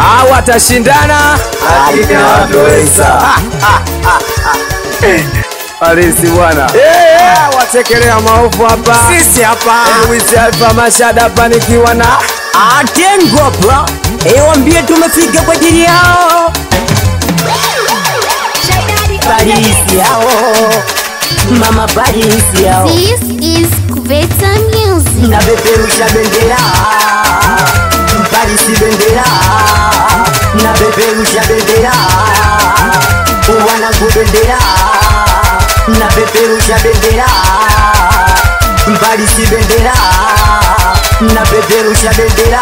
au watashindana Hakika watoweza. Halisi bwana. Eh, watekelea maovu hapa. Sisi hapa Luis Alfa Mashada hapa nikiwa na Atengo hapa ewambie tumefika kwa ajili yao Parisi yao Mama Parisi yao This is Kuveta Music. na peperusha bendera Parisi bendera na peperusha bendera wanangu bendera na peperusha bendera Parisi bendera na peperusha bendera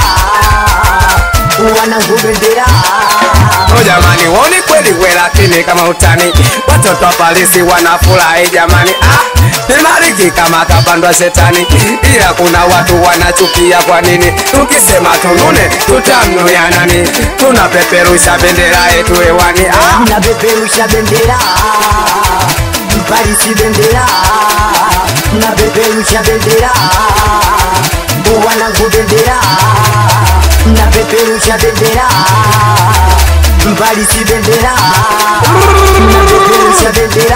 wanangu bendera Oh jamani, woni kweli we, lakini kama utani, watoto wa Parisi wanafurahi jamani. Ah, nimariki kama kapandwa shetani, ila kuna watu wanachukia. Kwa nini tukisema tunune tutamnuya nani? Tunapeperusha bendera yetu hewani. Ah, na peperusha bendera Parisi bendera na peperusha bendera wanangu bendera na peperusha bendera Parisi bendera na peperusha bendera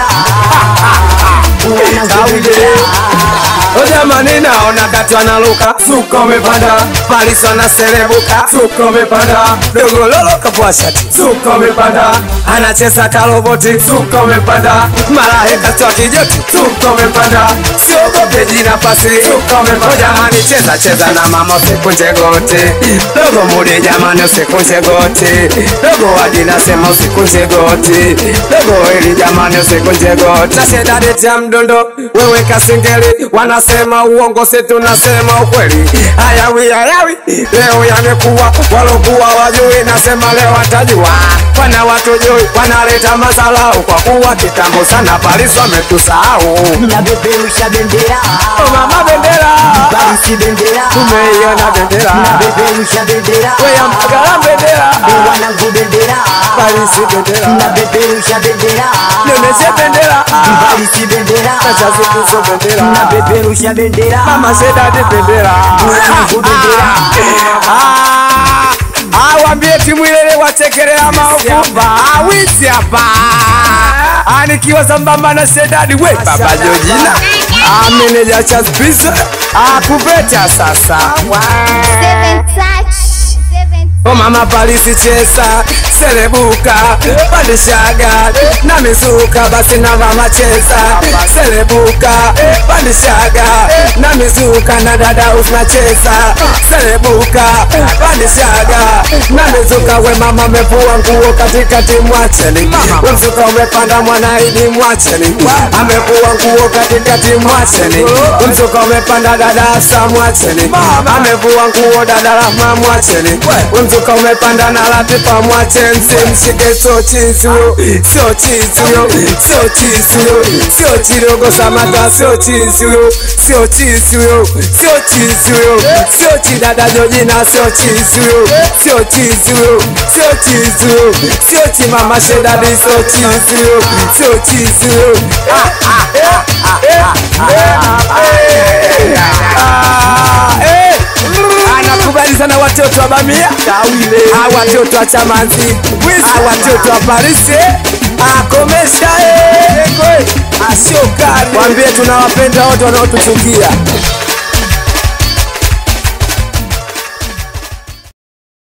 wanangu bendera Oh jamani, naona kati wanaluka, suka umepanda, Parisi wanaserebuka, suka umepanda, dogo lolo kapua shati, suka umepanda, anacheza karoboti, suka umepanda, malaika toa kijoti, suka umepanda, siogope jina pasi, suka umepanda. Oh jamani, cheza cheza na mama, usikunje goti, dogo mudi jamani, usikunje goti, dogo wadi nasema usikunje goti, dogo hili jamani, usikunje goti, nasheda deti ya mdondo, wewe kasingeli, wanasema uongo, si tunasema ukweli. Hayawi hayawi, leo yamekuwa, walokuwa wajui, nasema leo watajua. Wana watujui, wanaleta masalau, kwa kuwa kitambo sana Parisi wametusahau. na peperusha bendera Oh mama bendera, Parisi bendera tumeiona bendera, na peperusha bendera weya Mbagala bendera, wanangu bendera Parisi bendera, na peperusha bendera Nemeshe bendera, Parisi bendera Kachazukuzo bendera, na peperusha bendera Mama Shedadi bendera, wanangu bendera Ah, ah, wambie timu ile watekelea maovu Ah, wizi hapa Ah, nikiwa sambamba na Shedadi we baba Jojina Ah, meneja cha Spisa Ah, kupeta sasa Seven touch. Seven Oh mama Parisi chesa serebuka pandishaga na mizuka basi na mama chesa serebuka pandishaga na mizuka na dada usna chesa serebuka pandishaga na mizuka we mama mevua nguo katikati mwacheni we mzuka umepanda mwanaidi mwacheni amevua nguo katikati mwacheni we mzuka umepanda dada asa mwacheni amevua nguo dada rahma mwacheni we mzuka umepanda na latifa mwacheni simshike sio chizi huyo sio chizi huyo sio chizi huyo sio chirogo samata sio chizi huyo sio chizi huyo sio chizi huyo sio chidada jojina sio chizi huyo sio chizi huyo sio chizi huyo sio chimama shedadi sio chizi huyo sio chizi huyo Ah, ah, ah, ah, ah, ah, eh, ah, eh. anakubali sana watoto wa Bamia, Ah, watoto wa Chamanzi, Ah, watoto wa Parisi, akomesha ashokari, wambie tunawapenda wote wanaotuchukia.